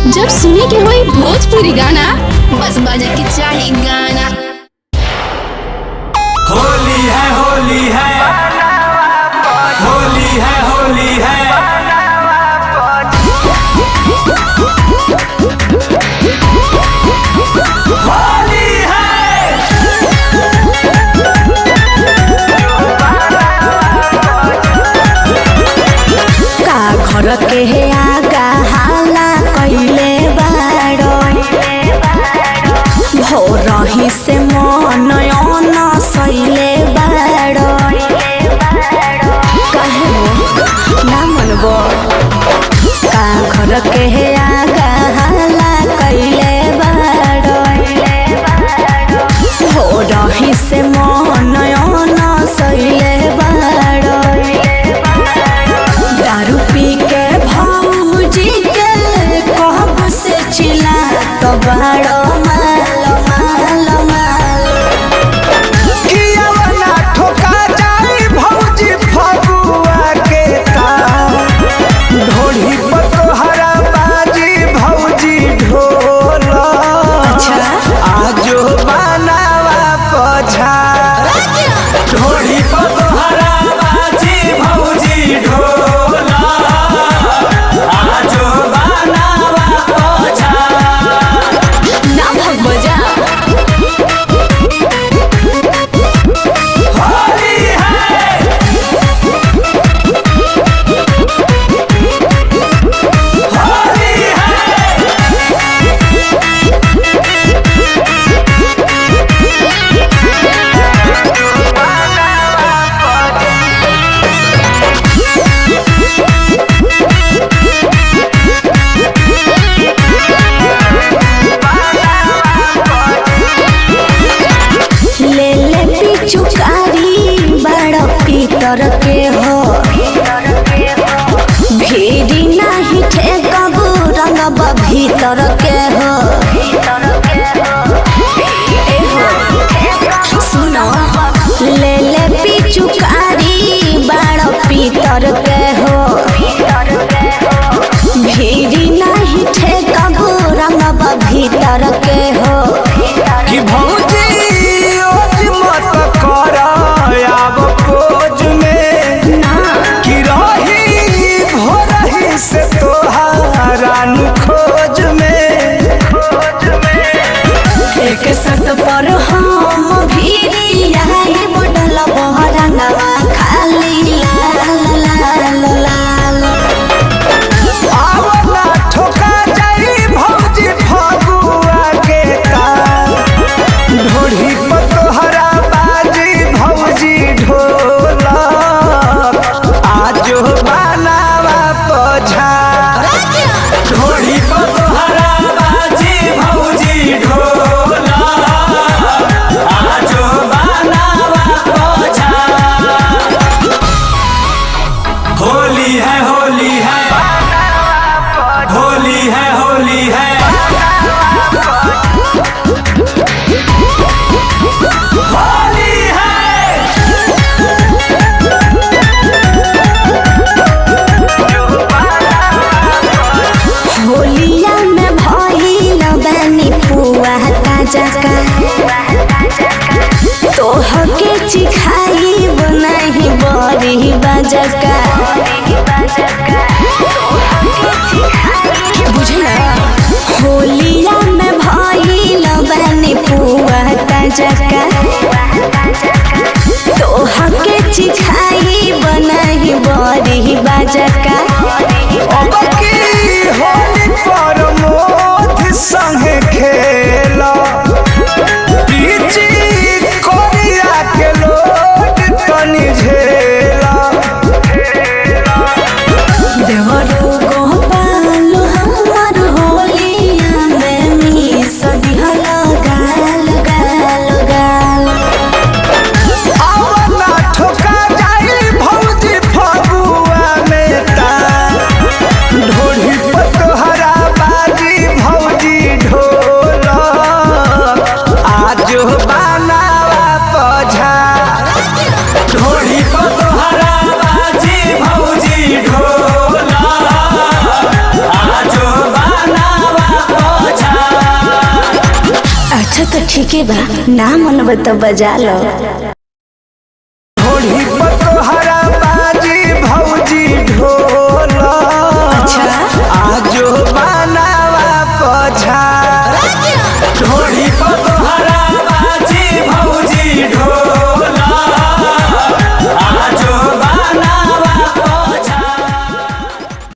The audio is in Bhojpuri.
जब सुने के होई भोजपुरी गाना बस बजे के चाही गाना होली है होली है होली है होली है होली है का घर के हे आगा हाला कैले बाड़ो भोरही से मन अन सैले बाड़ो कहे ना मनबो का घर के हे आगा हाला कैले बाड़ो भोरही से मन अन सैले बाड़ो दारू पी के भौजी के कहब से चिल्ला तो बड़ो माल माल माल कियावना ठोका जाई भौजी फगुआ के तार ढोली पर तोहरा बाजी भौजी ढोल अच्छा। आजो बनावा पछा ढोली पर तोहरा बाजी भौजी ढोल आजो बनावा पछा ना भग बजा होली है होली है ले ले पिचुकारी बड़ पीतर के हो भीड़ी नाही ठेकब रंगब भीतर के हो ए हो, सुनो ले ले पिचुकारी बड़ पीतर के हो भीड़ी नाही ठेकब रंगब भीतर के हो कि भौजी ओज मत कर आब खोज में ना कि रही भोरही से तोहारा नु खोज में खोज में एक सत पर हम भीरी आई बोडल बहरंगवा खाली लाल लाल लाल आवला ठोका जाई भौजी फगुआ के तार ढोढ़ी पर तोहरा बाजी भौजी ढोल आजो बनावा पछा ढोढ़ी पर तोहरा बाजी भौजी ढोल आजो बनावा पछा होली है होली है होली है होली है होली है होलिया में भइल बानी पुआ ताजा का तोह के चिखाई बनाही बड़ी बजका बुझला होलिया में भइल बानी पुआ ताजा का तोह के चिखाई बनाही बड़ी बजका अब की होली पर मोथ संगे खेला पीची कोरिया के लोट तनी झेला देवरो गोपाल हमार हो अच्छा तो ठीक है बा ना मन बता बजा लो